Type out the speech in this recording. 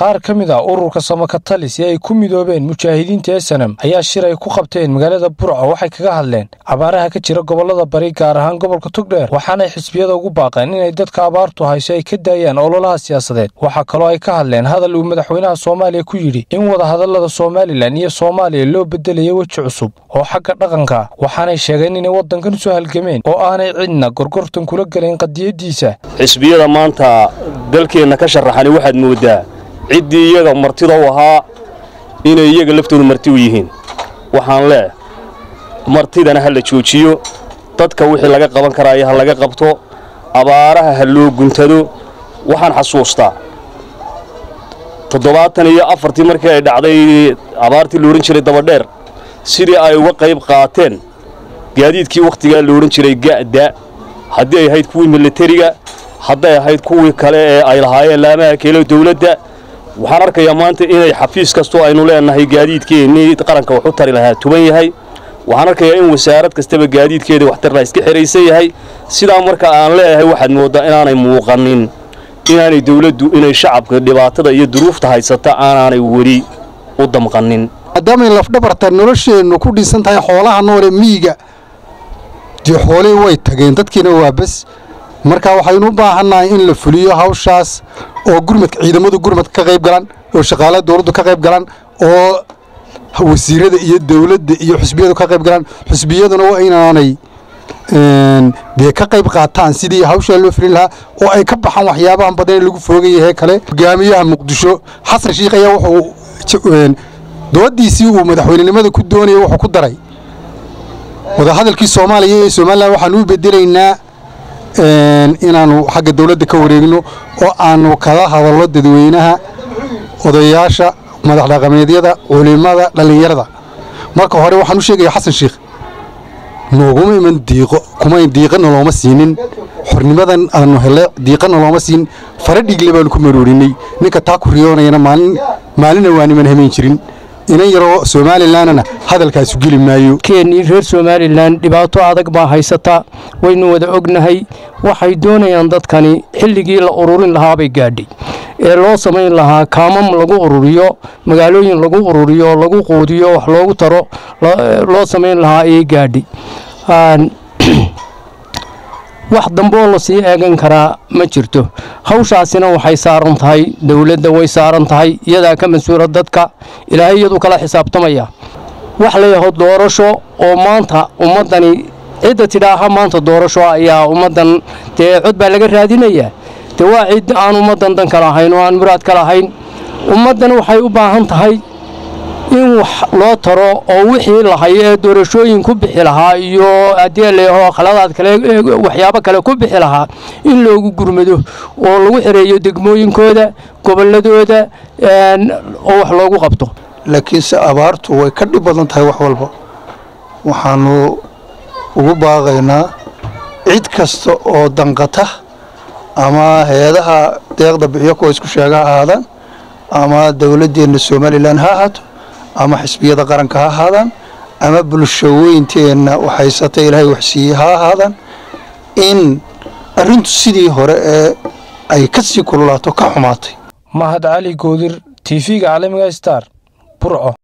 qaar ka mid a ururka samakatalis ee ay ku midoobeen mujaahidiinta esanam ayaa shir ay ku qabteen magaalada burco waxay kaga hadleen abaaraha ka jira gobolada bari gaar ahaan gobolka togdheer waxaanay xisbiyada ugu baaqeen inay dadka abaartu hayso ay ka daayaan ololaha siyaasadeed waxaa kaloo ay ka hadleen hadal uu madaxweynaha soomaaliya ku yidhi in wadahadalada somalilan iyo soomaaliya loo bedelayo weji cusub oo xagga dhaqanka waxaanay sheegeen inay waddankan soo halgameen oo aanay cidna gorgortan kula gelayn qadiyadiisa xisbiyada maanta dalkeenna ka sharaxani waxaad mooddaa ciddii iyaga martida u ahaa inay iyaga laftoodu marti u yihiin waxaan leeh martidana ha la joojiyo dadka wixii laga qaban karaayo ha laga qabto abaaraha ha loo guntado waxaan xasuustaa toddobaatan iyo afartii markii ay dhacday abaartii la odhan jiray dabadheer sidii ay uga qayb qaateen gaadiidkii wakhtigaa la odhan jiray ga'da haddii ay ahayd kuwii milatariga hadday ahayd kuwii kale ee ay lahaayeen laamaha keelo dawladda waxaan arkayaa maanta inay xafiis kastoo aynu leenahay gaadiidkeennii qaranka wax u tari lahaa tuban yahay waxaan arkayaa in wasaarad kastaba gaadiidkeeda waxtarla iska xihaysan yahay sidaa marka aan leeyahay waxaad mooddaa inaanay muuqanin inaanay dawladdu inay shacabka dhibaatada iyo duruufta haysata aanaanay weli u damqanin maadaamay lafdhabarta nolosheennu ku dhisan tahay xoolaha noole miyiga dee xoolihii way tageen dadkiina waa bes marka waxaynu u baahannahay in la fuliyo hawshaas oo gurmadka ciidamadu gurmadka ka qayb galaan oo shaqaalaha dawladdu ka qayb galaan oo wasiirada iyo dawladda iyo xusbiyadu ka qayb galaan xusbiyaduna waa inaanay dee ka qayb qaataan sidii hawshaa loo fulin lahaa oo ay ka baxaan waxyaabahan badan ee lagu foogayahee kale hogaamiyaha muqdisho xasan shiikh ayaa wuxuu doodiisii uu madaxweynenimada ku doonayay wuxuu ku daray wadahadalkii soomaaliya ee somalilan waxaanu u bedelaynaa inaannu xagga dawladda ka wareegno oo aannu kala hadallo dadweynaha odayaasha madax dhaqameedyada culimada dhallinyarada marka hore waxaan u sheegaya xasan shiikh nooguma iman diiqo kuma diiqana looma siinin xornimadan aanu hele diiqana looma siin fara dhiigle baanu ku maroorinay ninka taa ku riyoonayana maalin maalina waa niman hamayn jirin inan yaroo somalilanna hadalkaasu geli maayo keenii reer somalilan dhibaato adag baa haysata waynu wada ognahay waxay doonayaan dadkani xilligii la ururin lahaabay gaadhay ee loo samayn lahaa kaamam lagu ururiyo magaalooyin lagu ururiyo lagu quudiyo wax loogu taro loo samayn lahaa ayay gaadhay wax dambeoo lasii eegan karaa ma jirto hawshaasina waxay saaran tahay dowladda way saaran tahay iyadaa ka mas-uula dadka ilaahay iyadu kala xisaabtamaya wax layaho doorasho oo maanta ummaddani cidda tidhaaha maanta doorasho ayaa ummaddan dee cod baa laga raadinayaa dee waa cid aan ummaddan dan ka lahayn oo aan muraad ka lahayn ummaddan waxay u baahan tahay in wax loo taro oo wixii lahayo ee doorashooyin ku bixi lahaa iyo haddii leeyaho khaladaad kale waxyaabo kale ku bixi lahaa in loogu gurmado oo lagu xireeyo degmooyinkooda gobolladooda oo wax loogu qabto laakiinse abaartu way ka dhib badan tahay wax walba waxaanu ugu baaqaynaa cid kasta oo danqata ama hay-adaha deeqda bixiyo kuwa isku sheega ha ahaadaan ama dowladdeenna somalilan ha ahaato ama xisbiyada qaranka ha ahaadaan ama bulshaweynteenna waxhaysata ilaahay waxsiiyey ha ahaadaan in arrintu sidii hore ee ay ka sii kululaato ka xumaatay mahad cali goodir tv-ga caalamiga star burco